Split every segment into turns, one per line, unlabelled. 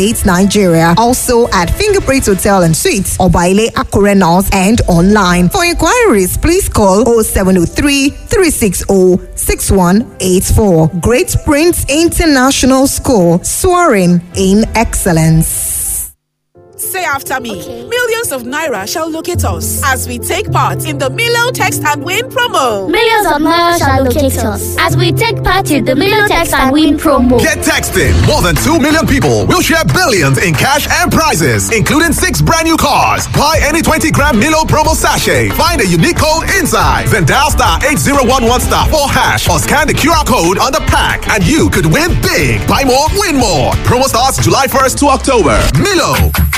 It's Nigeria. Also at Fingerprint Hotel and Suites, Obaile Akure North and online. For inquiries, please call 0703 360 6184. Great Prince International School, soaring in excellence.
Say after me. Millions of Naira shall locate us as we take part in the Milo Text and Win promo.
Millions of Naira shall locate us as we take part in the Milo Text and Win promo.
Get texting. More than 2 million people will share billions in cash and prizes, including six brand new cars. Buy any 20 gram Milo promo sachet. Find a unique code inside. Then dial star 8011 star 4 hash or scan the QR code on the pack and you could win big. Buy more, win more. Promo starts July 1st to October. Milo.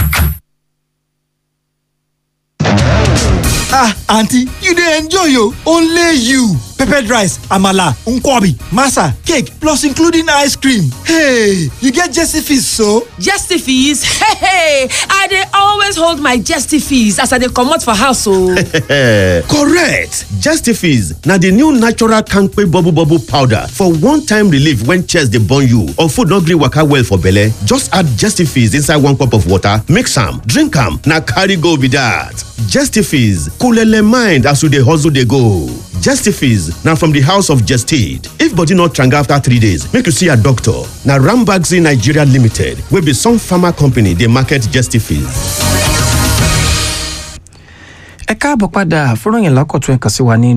ah aunty you dey enjoy o only you peppered rice amala nkwobi masa cake plus including ice cream hey you get jesse fees so.
Jesty fees? Hey, hey, I dey always hold my jesty fees as I dey comot for house o.
correct justifies na the new natural kampe bubble bubble powder for one-time relief when chest dey burn you or food no gree waka well for belle just add justifies inside one cup of water mix am drink am na carry go be that justifies coolele mind as you dey hustle dey go justifies na from the house of gestid if body no tranga after three days make you see your doctor na rambaxi nigeria limited wey be some pharma company dey market justifies.
ẹ káàbọ̀ padà fúnròyìn lákọ̀tún ẹ̀kan sí wa ní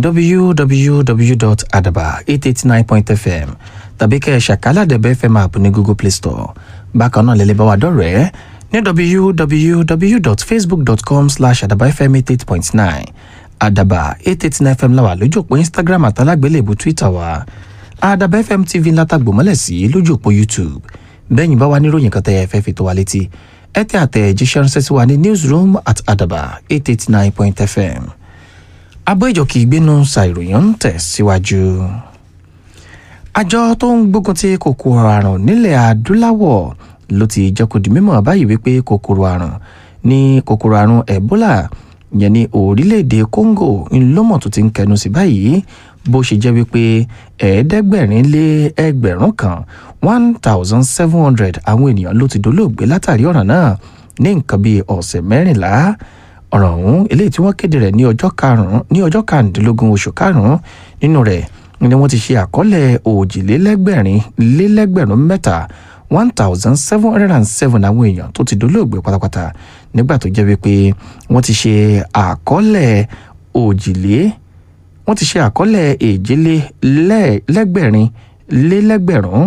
www.adaba889.fm tàbí kẹ́ ẹ̀ ṣàkálàdẹ̀bẹ̀ fm app ní google play store bákan náà lẹ́lẹ́ bá wa dọ̀rẹ́ ní www.facebook.com slash adabafm88.9 adaba 889fm la wà lójú òpó instagram àtàlágbélébù twitter wa adaba fm tv látàgbò mọ́lẹ̀ sí lójú òpó youtube bẹ́yìn bá wa níròyìn kan tẹ́ ẹ fẹ́ fi tó wa létí ẹ tẹ àtẹ̀jíṣẹ́ ránṣẹ́ sí wa ní newsroom at adaba 889.fm abọ́ ìjọkì ìgbénu ṣàìròyìn ń tẹ̀ síwájú. àjọ tó ń gbógun ti kòkòrò àrùn nílẹ̀ adúláwọ̀ ló ti jẹ́ kó di mímọ̀ báyìí wípé kòkòrò àrùn ní kòkòrò àrùn ebola yẹn ní orílẹ̀-èdè congo ńlọ́mọ̀ tó ti ń kẹnu sí báyìí bó ṣe jẹ́ wípé ẹ̀ẹ́dẹ́gbẹ̀rin lé ẹgbẹ̀rún kan one thousand seven hundred àwọn ènìyàn ló ti dolóògbé látàrí ọ̀ràn náà ní nǹkan bíi ọ̀sẹ̀ mẹ́rìnlá ọ̀ràn ọ̀hún eléyìí tí wọ́n kéde rẹ̀ ní ọjọ́ karùn-ún ní ọjọ́ karùndínlógún oṣù karùn-ún nínú rẹ̀ ni wọ́n ti ṣe àkọọ́lẹ̀ òjìlélẹ́gbẹ̀rin lélẹ́gbẹ̀rún mẹ́ta one thousand seven hundred and seven àwọn èèyàn tó ti dolóògbé pátápátá nígbà tó jẹ́ wípé wọ́n ti ṣe àkọọ́lẹ̀ òjìlé wọ́n ti ṣe àkọọ́lẹ̀ èjìlé lẹ́gbẹ̀rin lélẹ́gbẹ̀rún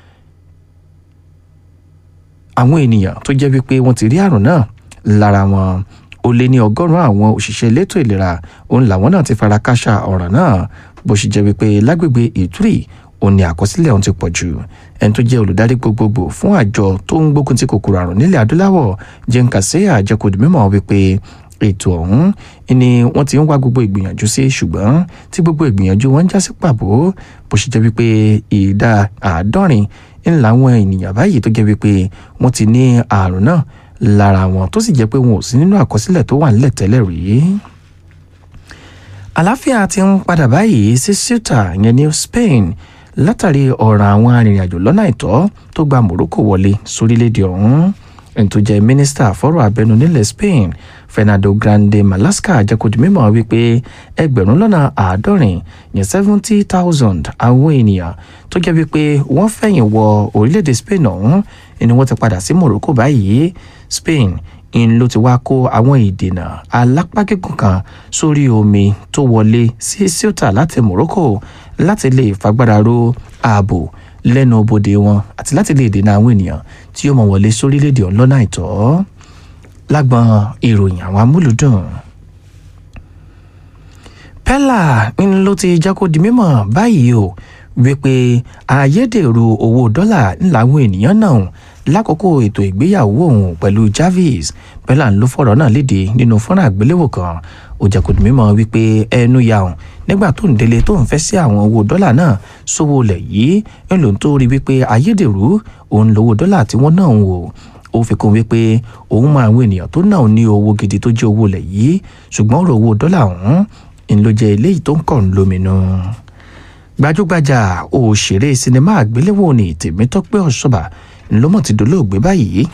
àwọn ènìyàn tó jẹ́ wípé wọ́n ti rí àrùn náà lára wọn ó lé ní ọgọ́rùn-ún àwọn òṣìṣẹ́ elétò ìlera òun làwọn náà ti fara káṣá ọ̀ràn náà bó ṣe jẹ́ wípé lágbègbè ìtúrì òun ni àkọsílẹ̀ òun ti pọ̀ jù ẹni tó jẹ́ olùdarí gbogbogbò fún àjọ tó ń gbógun ti kòkòrò àrùn nílẹ̀ adúláwọ̀ jẹ́ǹkàṣẹ́yà àjẹkùdù mímọ́ wípé ètò ọ̀hún ni wọ́n ti ń wá gbogbo ìgbìyànjú sí ṣùgbọ́n tí gbogbo ìgbìyànjú wọn ń já sí pàbó bó ṣe jẹ́ wípé ìdá àádọ́rin ńlá àwọn ènìyàn báyìí tó jẹ́ wípé wọ́n ti ní àrùn náà lára wọn tó sì jẹ́ pé wọn ò sí nínú àkọsílẹ̀ tó wà nílẹ̀ tẹ́lẹ̀ rí. àlàáfíà ti ń padà báyìí sí ceuta yẹn ní spain látàrí ọ̀ràn àwọn arìnrìnàjò lọ́nà àìtọ́ tó gba morocco wọlé sórílẹ̀‐èdè ọ̀hún ẹni tó jẹ́ mínísítà fọ́rọ̀ abẹnú nílẹ̀ spain fernando grande malasca jẹ́kọ̀dì mímọ́ wípé ẹgbẹ̀rún lọ́nà àádọ́rin yẹn seventy thousand àwọn ènìyàn tó jẹ́ wípé wọ́n fẹ̀yìn wọ orílẹ̀‐èdè spain ọ̀hún ni wọ́n ti padà sí morocco báyìí spain ń ló ti wá kó àwọn ìdènà alápágígùn kan sórí omi tó wọlé sí ceuta láti morocco láti lè fagbára ro ààbò lẹ́nu bodè wọn àti láti lè dènà àwọn ènìyàn tí ó mọ̀ wọlé sórílẹ̀‐èdè ọ̀hún lọ́nà àìtọ́ lágbọn ìròyìn àwọn amúlùdùn. pella ń ló ti jẹ́ kó di mímọ̀ báyìí o wípé ayédèrú owó dọ́là ńlá àwọn ènìyàn náà lákòókò ètò ìgbéyàwó òun pẹ̀lú jarvis pella ń ló fọ̀rọ̀ náà léde nínú fọ́nrán àgbéléwò kan ó jẹ́ kó di mímọ̀ wípé ẹnu ya òun nígbà tó ń délé tó ń fẹ́ sí àwọn owó dọ́là náà sówó lẹ̀ yìí ń lòun tó rí wípé ayédèrú òun lówó dọ́là tí wọ́n náà ń wò ó fi kún wípé òun mọ àwọn ènìyàn tó náà ní owó gidi tó jẹ́ owó lẹ̀ yìí ṣùgbọ́n ọ̀rọ̀ owó dọ́là ọ̀hún ń ló jẹ́ eléyìí tó ń kàn lóminú. gbajúgbajà òṣèré sinimá àgbéléwò ní tèmítọ́pẹ́ ọ̀ṣọ́bà ńlọ́mọ̀ ti dolóògbé báyìí